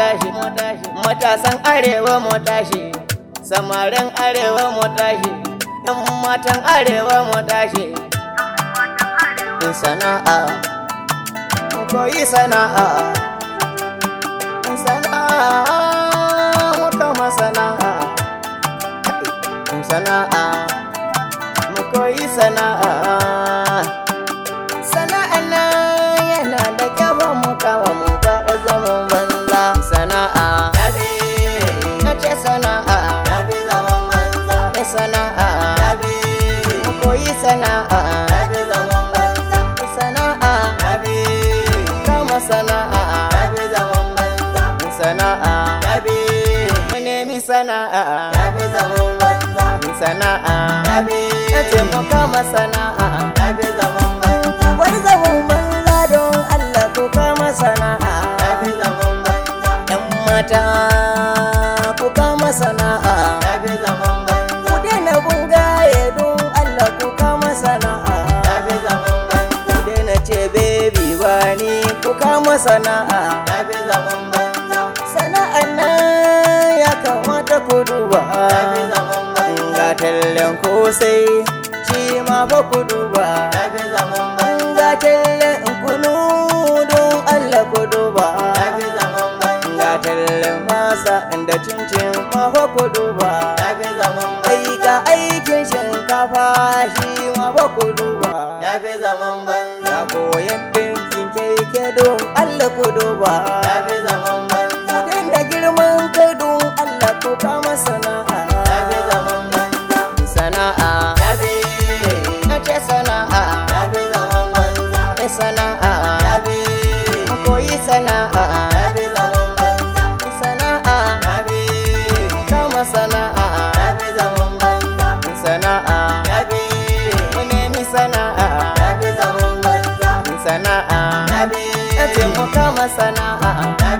tashi matasan arewa mu tashi samarin arewa mu tashi yan matan arewa mu tashi sana'a mu koyi sana'a sana'a mu kama sana'a sana'a mu koyi sana'a sana'a na yana da kyau mu kawo mu ba zaman banza sana'a na ce sana'a na sana'a mu koyi sana'a sana'a kama sana'a sana'a mu nemi sana'a sana'a na ce mu kama sana'a wani zaman banza don Allah ko kama sana'a yan mata ku kama sana'a ku daina bungaye don Allah ku kama sana'a ku daina ce baby wani ku kama sana'a sana'an nan ya kamata ku duba ga tallen kosai shi ma fa ku duba ga tallen kunu don Allah ku duba ga tallen masa da cincin ma fa ku duba ai ga aikin shinkafa shi ma fa ku duba ga koyan ɗinkin keke don Allah ku duba Kudin da girman kai don Allah ku kama sana'a sana'a na ce sana'a na sana'a mu koyi sana'a sana'a kama sana'a sana'a mu nemi sana'a sana'a na ce mu kama sana'a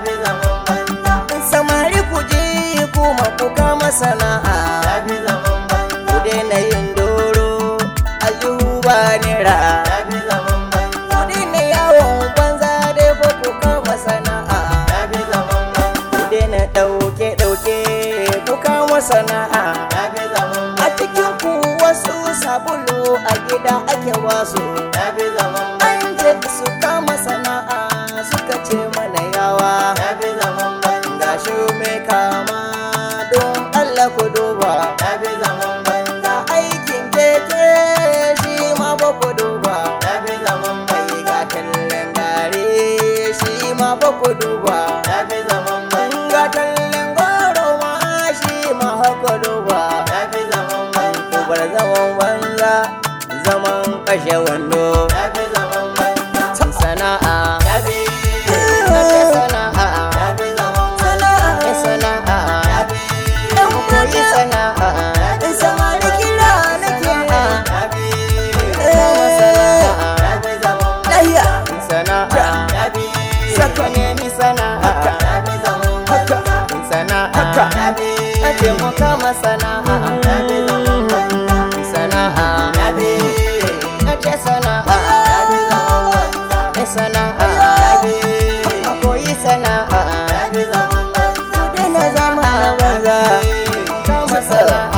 samari ku je kuma ku kama sana'a ku daina yin doro aljihu ba nera ku daina yawon banza dai ko ku kama sana'a ku daina ɗauke ɗauke ku kama sana'a a cikin ku wasu sabulu a gida ake wasu an ce su kama sana'a suka ce mana yawa gashi mai kama don Allah ku duba ga aikin keke shi ma ba ku duba mai ga tallen gare shi ma ba ku duba ga tallen goro ma shi ma haka duba ku bar zaman banza zaman kashe wando sana'a Nace sana'a sana'a sana'a mu koyi sana'a samari kira nake kama sana'a lahiya sana'a saka nemi sana'a sana'a ake mu kama sana'a sana'a nace sana'a sana'a a koyi sana'a ku daina zama banza kama sana'a